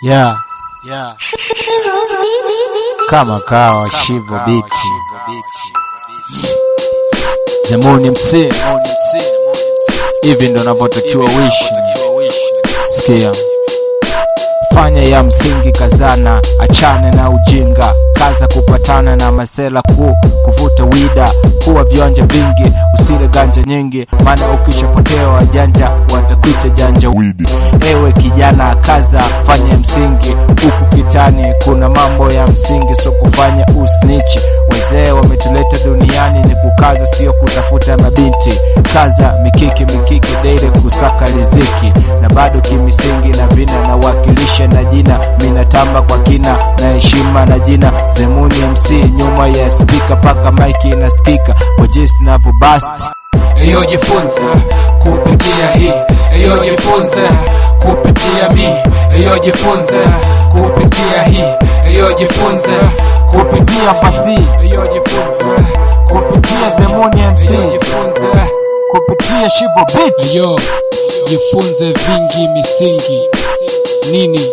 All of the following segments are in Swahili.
Yeah, yeah. Kama kawa Shivo Biti Zemuni MC hivi ndo navyotakiwa wishi. Sikia, fanya ya msingi, kazana, achane na ujinga, kaza kupatana na masela ku kuvuta wida, kuwa viwanja vingi, usile ganja nyingi, maana ukishapotewa janja watakuita janja widi. Ewe kijana, kaza, fanya ya msingi, huku kitani kuna mambo ya msingi, so kufanya usnichi. Wazee wametuleta duniani ni kukaza, sio kutafuta mabinti. Kaza mikiki mikiki, daily kusaka riziki, na bado kimisingi na vina nawakilisha na jina, minatamba kwa kina na heshima na jina Zemuni MC, nyuma ya spika paka maiki inasikika kwa jinsi navyobasti Eyo jifunze kupitia hii, eyo jifunze kupitia mi, eyo jifunze kupitia hii, eyo jifunze kupitia pasi eyo jifunze kupitia Zemuni eyo MC jifunze kupitia Shivo Beat Yo, jifunze vingi misingi nini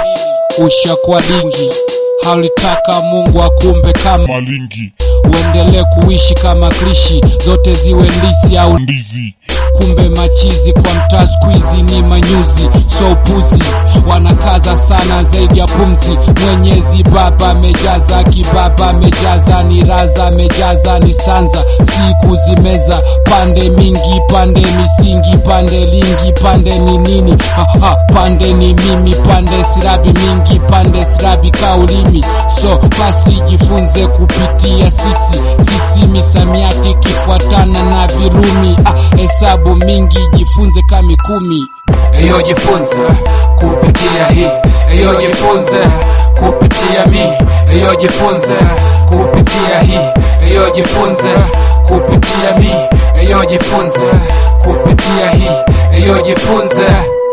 ushakuwa dingi halitaka Mungu akumbe kama malingi uendelee kuishi kama klishi zote ziwe ndisi au ndizi kumbe machizi kwa mtaa squeezy ni manyuzi so upuzi wanakaza sana zaidi ya pumzi mwenyezi baba amejaza kibaba amejaza ni raza amejaza ni sanza siku zimeza pande mingi pande misingi pande lingi pande ni nini ha, ha, pande ni mimi pande sirabi mingi pande sirabi kaulimi so basi jifunze kupitia sisi sisi misamiati ikifuatana na virumi ah, hesabu mingi jifunze kami kumi eyo jifunze kupitia hii eyo jifunze kupitia mi eyo jifunze kupitia hii eyo jifunze kupitia mi eyo jifunze kupitia hii eyo jifunze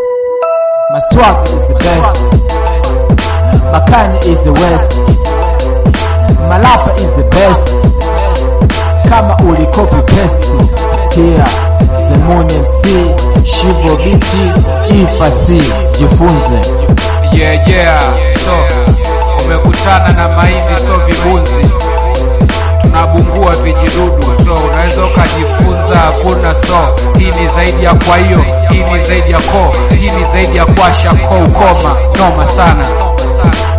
Maswag is the best Makanya is the west Malapa is the best Kama uli copy paste Sikia Zemuni MC Shivo Biti Ifasi Jifunze yeah, yeah. so umekutana na mahindi so vibunzi tunabungua vijidudu so unaweza ukajifunza hakuna so hii ni zaidi ya kwa hiyo hii ni zaidi ya ko hii ni zaidi ya kwasha ko ukoma noma sana